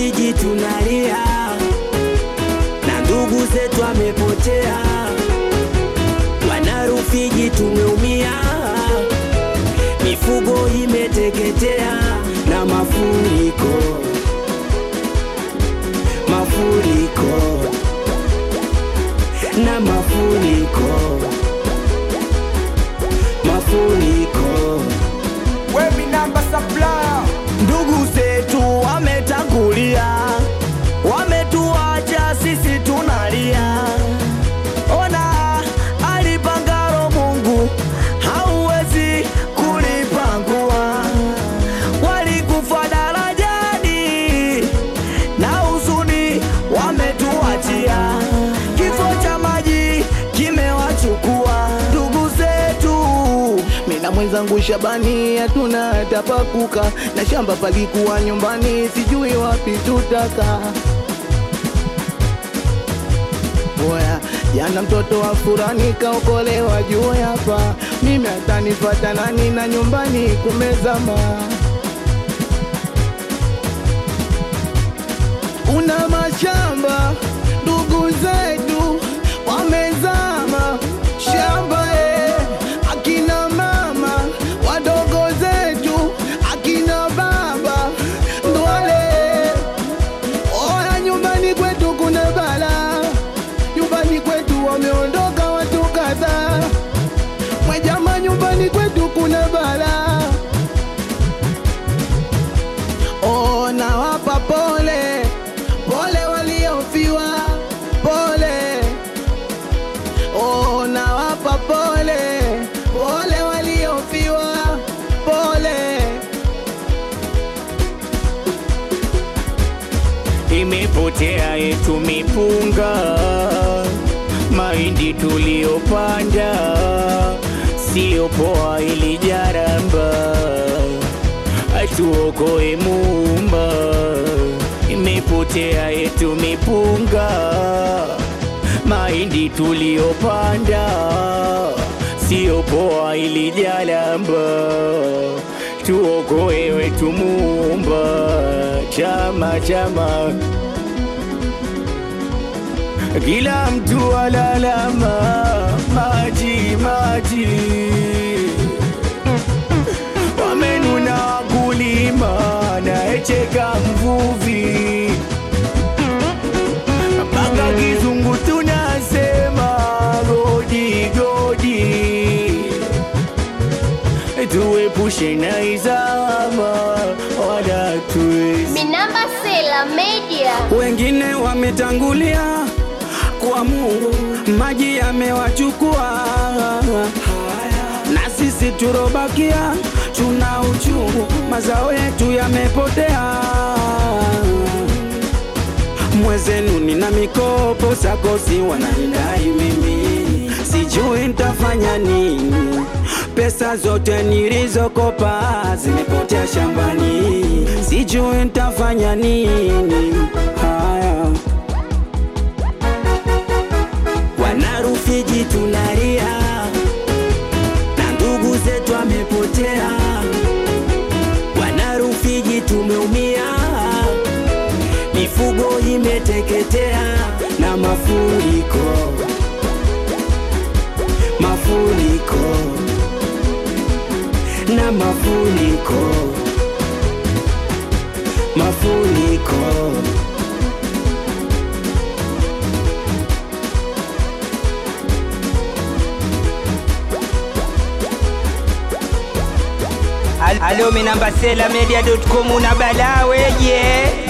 Rufiji tunalia na ndugu zetu amepotea, wana Rufiji tumeumia, mifugo imeteketea na mafuriko, mafuriko na mafuriko, mafuriko. Wemi namba supplier Ndugu zetu wametangulia, wametuacha sisi tunalia. Ona alipangalo Mungu hauwezi kulipangua. Walikufa darajani na huzuni wametuachia. Kifo cha maji kimewachukua ndugu zetu. Mina mwenzangu Shabani hatuna hata pakuka, na shamba palikuwa nyumbani, sijui wapi tutaka. Oya, jana mtoto wa furani kaokolewa juu hapa, mimi atanifata nani na nyumbani kumezama. Una mashamba ndugu zetu wamezama shamba eh, akina mama wadogo zetu akina baba ndwale oya nyumbani kwetu kuna bala nyumbani kwetu wameondoka watu kadhaa mwejama nyumbani kwetu kuna bala Oh, nawapa pole pole waliofiwa pole oh, nawapa pole pole waliofiwa pole imepotea yetu mipunga, mahindi tuliyopanda sio poa, ili jaramba atuokoe Muumba. Imepotea yetu mipunga, mahindi tuliyopanda sio poa, ili jaramba tuokoe wetu Muumba. Chama chama kila mtu alalama, maji maji, wamenuna wakulima, naecheka mvuvi, mpaka kizungu tunasema godi godi, tuepushe na izama wala tuwezi Minamba Sela Media. wengine wametangulia kwa Mungu, maji yamewachukua, na sisi turobakia tuna uchungu, mazao yetu yamepotea. Mwezenu nina mikopo sakosi wananidai mimi, sijui nitafanya nini. Pesa zote nilizokopa zimepotea shambani, sijui nitafanya nini. Haya, wana Rufiji tunalia na ndugu zetu amepotea, wana Rufiji tumeumia, mifugo imeteketea na mafuriko, mafuriko na mafuriko, mafuriko. Alo minamba sela media.com una balaa weje